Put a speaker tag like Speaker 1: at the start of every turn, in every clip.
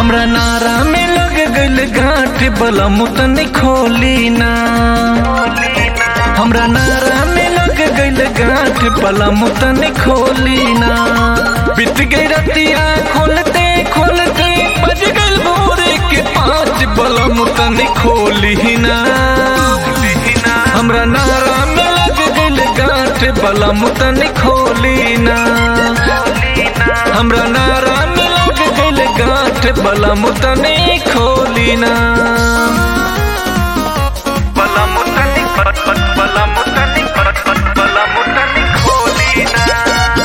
Speaker 1: हमरा नारा में लग गइल गांठ बलम तनी खोली ना हमरा नारा में लग गइल गांठ बलम तनी खोली ना बीत गई रतिया खोलते खोलते बज गइल भोरे के पाँच बलम तनी खोली ना हमरा नारा में लग गइल गांठ बलम तनी खोली ना हमरा नारा में लग गइल गांठ बलम तनी खोली ना बलम तनी बलम तनी बलम तनी खोली ना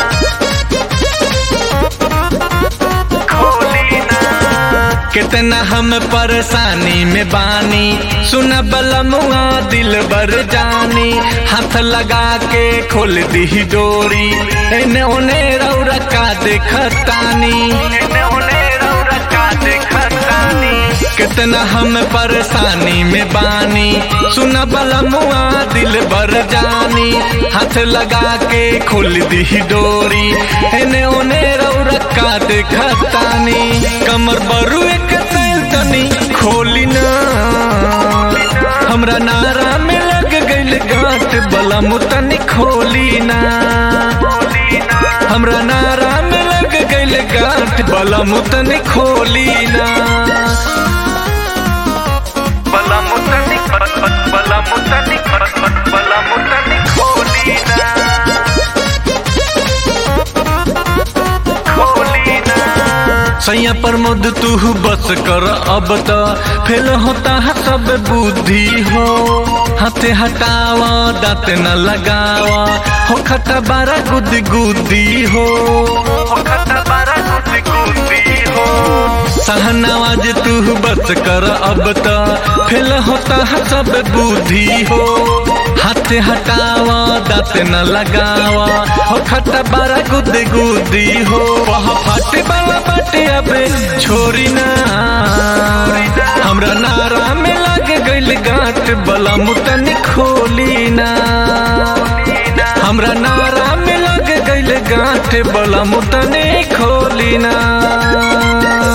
Speaker 1: खोली ना कितना हम परेशानी में बानी सुन बलमुआ दिल बर जानी हाथ लगा के खोल दी डोरी एने ओने रौरा का देखतानी एने ओने रौरा का देखतानी कितना हम परेशानी में बानी सुन बलमुआ दिल बर जानी हाथ लगा के खोल दी डोरी एने ओने रौरा का देखतानी कमर बरू एक तनी खोली ना हमरा नारा में लग गइल गांठ बलम तनी खोली ना हमरा नारा में लग गइल गांठ बलम तनी खोली ना बलम तनी बलम तनी बलम तनी खोली ना खोली ना सैया प्रमोद तू बस कर अब त फेल होता है सब बुद्धि हो हाथे हटावा दांत न लगावा हो खता बारा गुद गुदी हो हो खता बारा गुद गुदी हो सहनावाज तू बस कर अब त फेल होता है सब बुद्धि हो हाथे हटावा दांत न लगावा हो खता बारा गुद गुदी हो वह फाटे वाला बाटे अबे छोरी ना हमरा नारा में लग गइल गांठ बला मुतनी खोली ना हमरा नारा में लग गइल गांठ बला मुतनी खोली ना